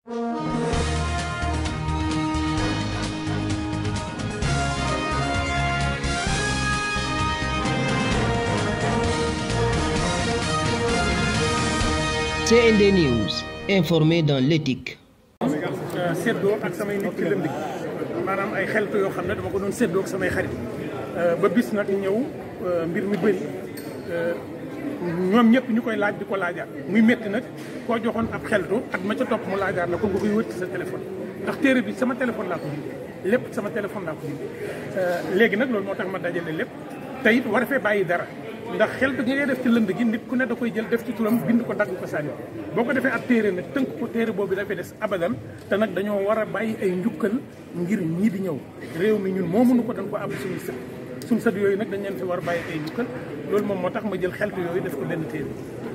CND News, informé dans l'éthique. séddoo ak samay nit ci lënd gi maanaam ay xeltu yoo xam ne dama ko doon séddoo ak samay xarit ba bis nag ñëw mbir mi bëri ñoom ñëpp ñu koy laaj di ko laajaat muy métti nag koo joxoon ab xeltu at ma ca topp mu laajaat la ko nga koy wëtti sa téléphone ndax téere bi sama téléphone laa ko bindee lépp sama téléphone laa ko bindee léegi nag loolu moo tax ma dajale lépp te it war fee bàyyi dara ndax xeltu gi ngay def ci lënd gi nit ku ne da koy jël def ci turam bind ko dagg ko sànni boo ko defee ab téere nag tënk ko téere boobu dafay des abadan te nag dañoo war a bàyyi ay njukkal ngir ñii di ñëw réew mi ñun moo mënu ko dañ ko am suñu sët suñu sët yooyu nag dañ leen fi war a bàyyi ay njukkal loolu moom moo tax ma jël xeltu yooyu def ko benn téere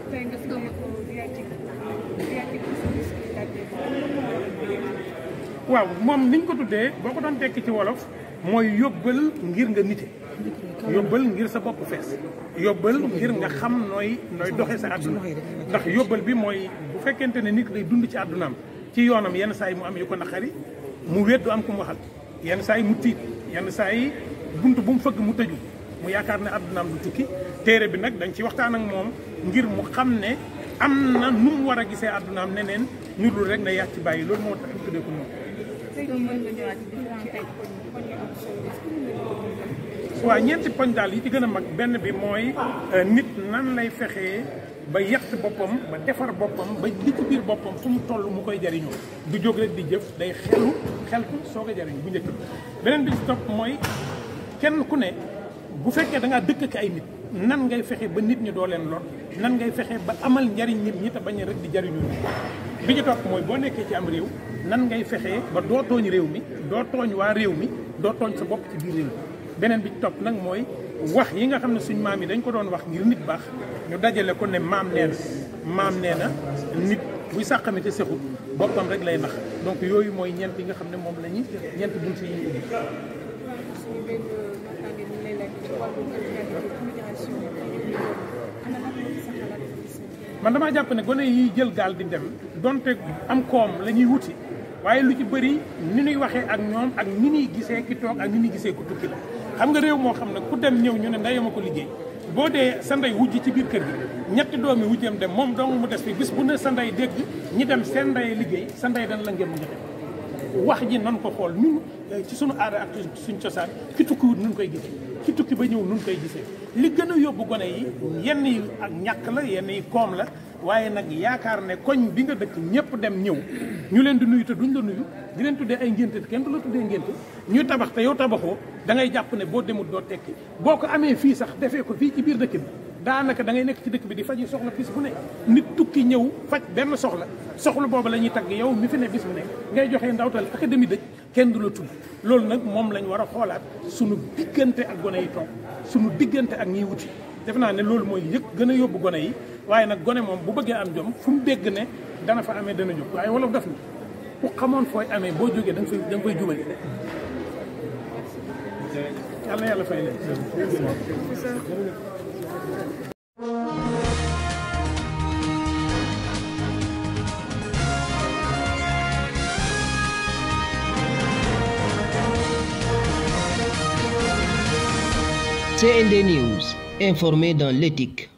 waaw moom niñ ko tuddee boo ko doon tekki ci wolof mooy yóbbal ngir nga nite yóbbal ngir sa bopp fees yóbbal ngir nga xam nooy nooy doxee sa àdduna ndax yóbbal bi mooy bu fekkente ne nit day dund ci àddunaam ci yoonam yenn saa yi mu am yu ko naqari mu wéet du am ku mu waxal yenn saa yi mu tiit yenn saa yi bunt bu mu fëgg mu tëju mu yaakaar ne àddunaam du tukki téere bi nag dañ ci waxtaan ak moom ngir mu xam ne am na nu mu war a gisee àddunaam neneen ñu dul rek na yàcc ci bàyyi loolu moo tax ñu tuddee ko moom waaw ñeenti poñ daal yi ci gën a mag benn bi mooy nit nan lay fexee ba yett boppam ba defar boppam ba li ci biir boppam fu mu toll mu koy jariñoo du jóg rek di jëf day xelu xeltu soog a jariñ bu njëkk beneen bi ci topp mooy kenn ku ne bu fekkee da ngaa dëkk ak ay nit nan ngay fexe ba nit ñi doo leen lor nan ngay fexe ba amal njariñ nit ñi te bañ rek di jariñu nit bi ci topp mooy boo nekkee ci am réew nan ngay fexee ba doo tooñ réew mi doo tooñ waa réew mi doo tooñ sa bopp ci biir réew mi beneen bi ci topp nag mooy wax yi nga xam ne suñ maam yi dañ ko doon wax ngir nit baax ñu dajale ko ne maam nee na maam nee na nit buy sàqamite sexut boppam rek lay nax donc yooyu mooy ñeent yi nga xam ne moom la ñuy ñeent bunt yi ñu ubbi man damaa jàpp ne gone yi jël gaal di dem donte am koom la ñuy wuti waaye lu ci bëri ni ñuy waxee ak ñoom ak ni ñuy gisee ki toog ak ni ñuy gisee ku tukki la xam nga réew moo xam ne ku dem ñëw ñu ne ndeyama ko liggéey boo dee sa ndey wujj ci biir kër gi ñetti doomi wujjam dem moom dong mu des fi bis bu ne sa ndey dégg ñi dem seen ndey liggéey sa ndey dana la ngeen mu joxe wax ji nan ko xool ñun ci suñu aada ak suñ cosaan ki tukkiwut nun koy gisee ki tukki ba ñëw nun koy gisee li gën a yóbbu gone yi yenn yi ak ñàkk la yenn yi koom la waaye nag yaakaar ne koñ bi nga dëkk ñëpp dem ñëw ñu leen di nuyu te duñ la nuyu di leen tuddee ay ngénte te kenn du la tuddee ngénte ñuy tabax te yow tabaxoo da ngay jàpp ne boo demut doo tekki boo ko amee fii sax defee ko fii ci biir dëkk bi daanaka da ngay nekk ci dëkk bi di faji soxla bis bu ne nit tukki ñëw faj benn soxla soxla boobu la ñuy tagg yow mi fi ne bis bu ne ngay joxee ndawtal académie dëj kenn du la tudd loolu nag moom lañ war a xoolaat suñu diggante ak gone yi toog suñu diggante ak ñiy wuti def naa ne loolu mooy yëg gën a yóbbu gone yi waaye nag gone moom bu bëggee am jom fu mu dégg ne dana fa amee dana jóg waaye wolof def na ku xamoon fooy amee boo jógee da nga fay da nga fay jubali yàlla na yàlla fay leen CND News, informé dans l'éthique.